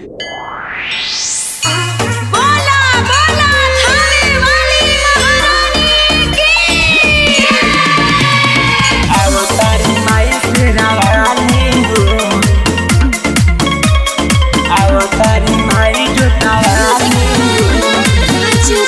बोला बोला थाने वाली महारानी की अवतारी माई तेरा वाली हो अवतारी माई जो तावाली हो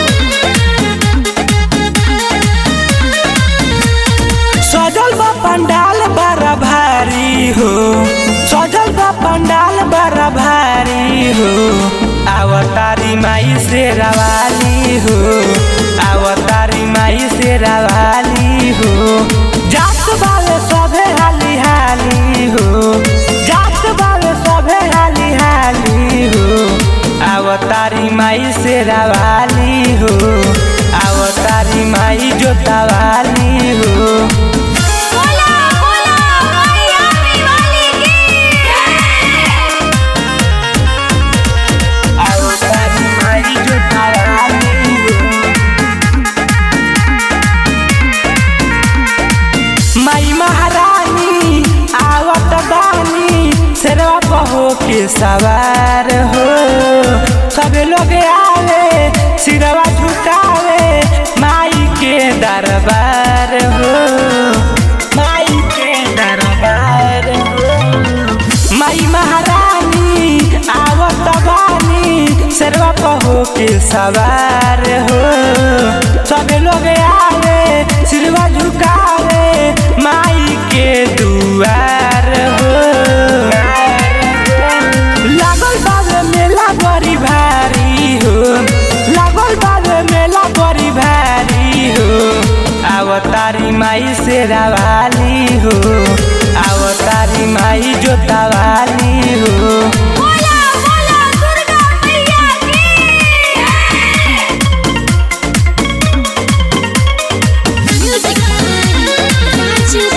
सजल बा पंडाल बड़ा भारी हो सजल बा पंडाल बड़ा भारी हो अवतारी माई से रवाली हो अवतारी माई से रवाली हो जात बाले सभे हाली हाली हो जात बाले सभे हाली हाली हो अवतारी माई से रवाली हो अवतारी माई जोतावाली हो बोला बोला मायावी वाली की अवतारी माई जोतावाली हो माई महारानी आवत बानी शेरवा पहो के सवार हो सब लोग आवे सिरवा झुकावे माई के दरबार हो माई के दरबार हो माई महारानी आवत बानी शेरवा पहो के सवार हो सब लोग आवे सिरवा झुकावे माई के दुआर हो लागल बाबे मेला बड़ी भारी हो लागल बाबे मेला बड़ी भारी हो अवतारी माई से रवाली हो अवतारी माई जोतावाली हो बोला बोला दुर्गा मैया की म्यूजिक राजू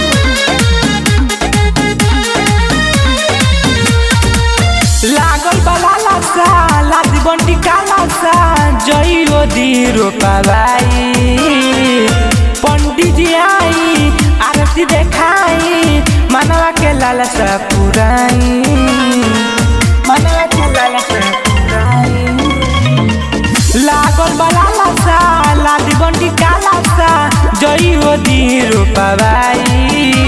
लागल बला लासा लादी बंटी काला सा जइयो दी रोपाबाई पंडित जी आई आरती देखाई मनवा के लालसा पुराई मनवा के लालसा पुराई लागल बला लासा लादी बंटी काला सा जइयो दी रोपाबाई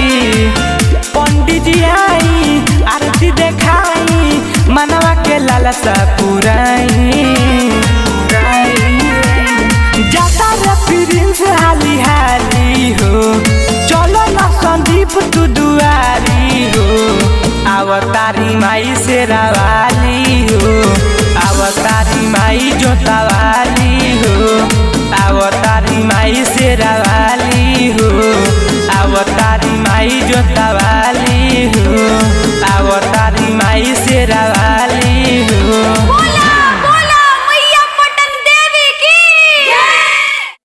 पंडित जी आई आरती देखाई मनवा के लालसा पुराई जाता रे प्रिंस हाली हाली हो चलो ना संदीप तू दुआरी हो अवतारी माई से रवाली हो अवतारी माई जोतावाली हो अवतारी माई से रवाली हो अवतारी माई जोतावाली हो अवतारी माई से रवाली